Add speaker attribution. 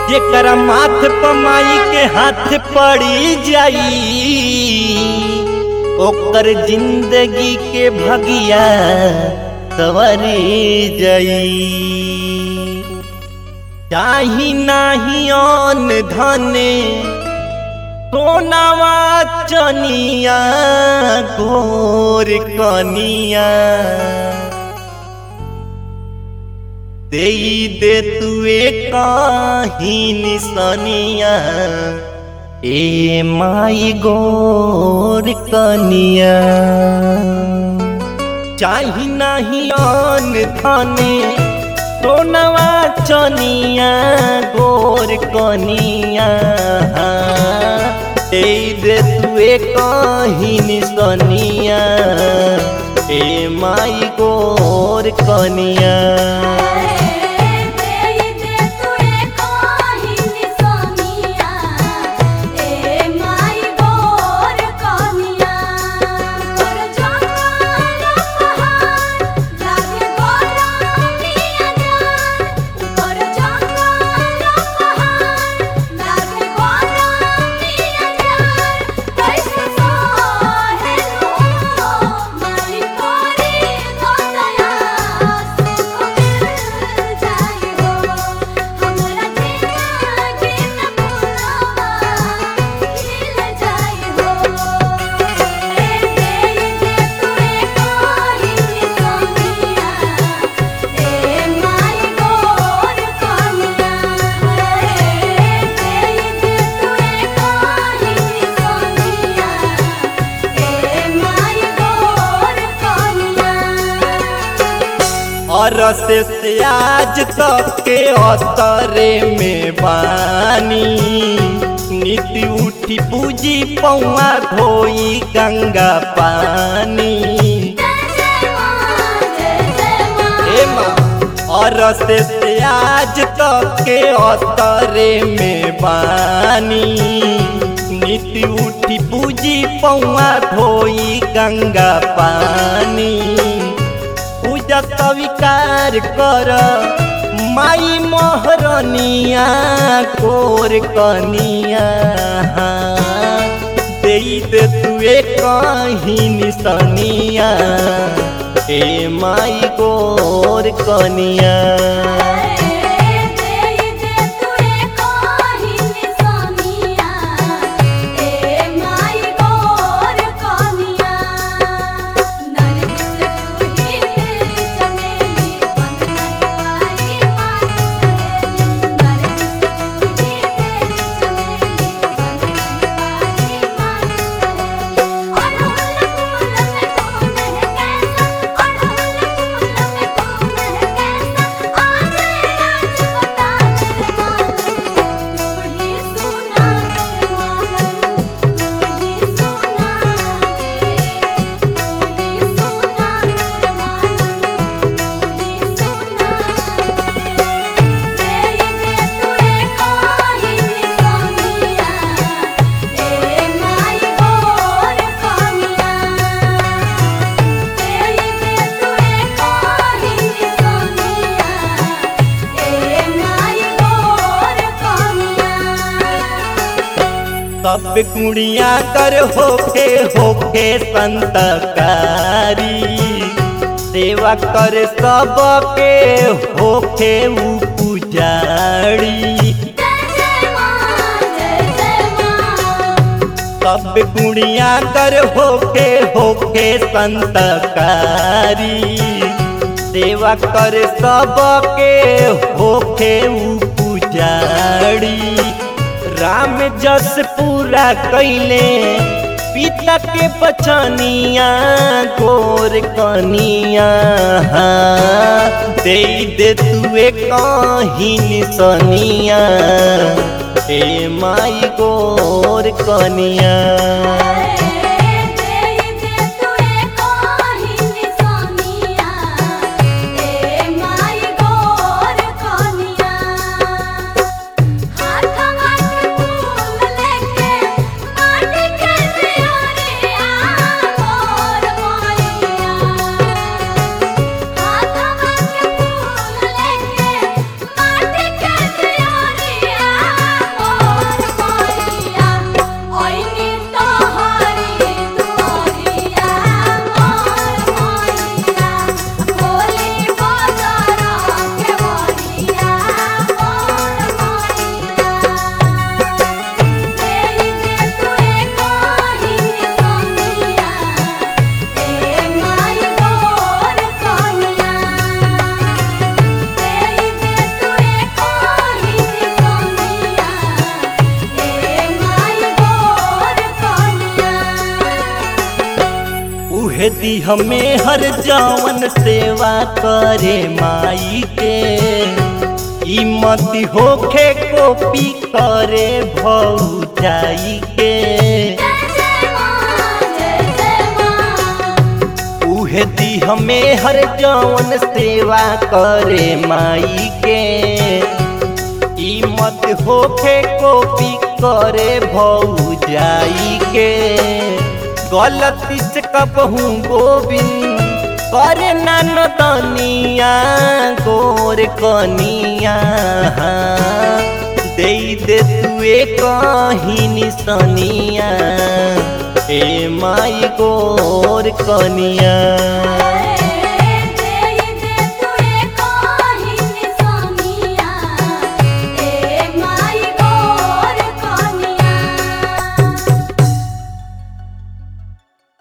Speaker 1: जेकर माथ पमाई के हाथ पड़ी जाई ओकर जिंदगी के भगिया सवरी जाई चाही नाही अन धने सोनावा चनिया गोर कनिया दे दे तुए काही निसनिया ए माई गोर कनिया चाही नाही अन धने सोनवा चनिया गोर कनिया दे दे तुए काही निसनिया ए माई गोर कनिया रस से आज तक के अतरे में बानी नीति उठी पूजी पौआ धोई गंगा पानी और से आज तक के अतरे में बानी नीति उठी पूजी पौआ धोई गंगा पानी पूजा स्वीकार कर माई मोहरनिया कोर कनिया दे दे तुए कहीं निसनिया ए माई गोर कनिया सब कुड़िया कर होके होके संतकारी सेवा कर सबके होके उ पुजारी सब कुड़िया कर होके होके संतकारी सेवा कर सबके होके उ पुजारी राम जस पूरा कैले पिता के बचनिया गोर कनिया दे दे तुए कहीं निसनिया ए माई गोर कनिया
Speaker 2: हाथ
Speaker 1: उहे दी हमें हर जवन सेवा करे माई के ई मती होखे कॉपी करे भौजाई के उहे दी हमें हर जवन सेवा करे माई के ई मत होखे कॉपी करे भौजाई के गलती से कबहू गोविंद करे ननिया गोर कनिया दे दे तुए कहीं निसनिया ए माई गोर कनिया